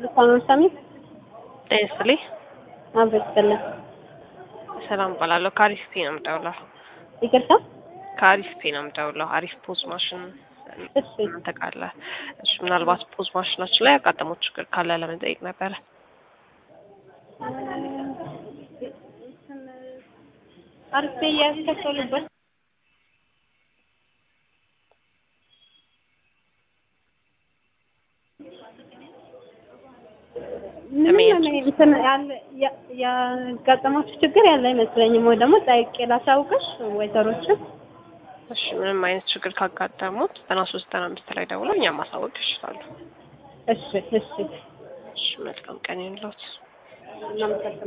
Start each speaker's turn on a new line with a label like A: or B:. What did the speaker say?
A: ልሳኖ ሳሚ
B: ጤና ይስጥልኝ።
A: አብሮ ይስጥልን።
B: ሰላም እባላለሁ። ከአሪፍ ፔ ነው የምደውለው።
A: ይቅርታ።
B: ከአሪፍ ፔ ነው የምደውለው። አሪፍ ፖዝ ማሽን
A: እሺ
B: ተቃለ እሺ፣ ምናልባት ፖዝ ማሽናችን ላይ ያጋጠመው ችግር ካለ ለመጠየቅ ነበረ።
A: አርፌ ያስከፈሉበት ምንም እንትን ያለ ያ- ያጋጠማችሁ ችግር ያለ አይመስለኝም። ወይ ደግሞ ጠይቄ ላሳውቅሽ ወይዘሮችን
B: እሺ፣ ምንም አይነት ችግር ካጋጠሙት ዘጠና ሶስት ዘጠና አምስት ላይ ደውለው እኛም ማሳወቅ ይችላሉ።
A: እሺ እሺ
B: እሺ፣ መልካም ቀን ይሁንልዎት።
A: እናመሰግናለን።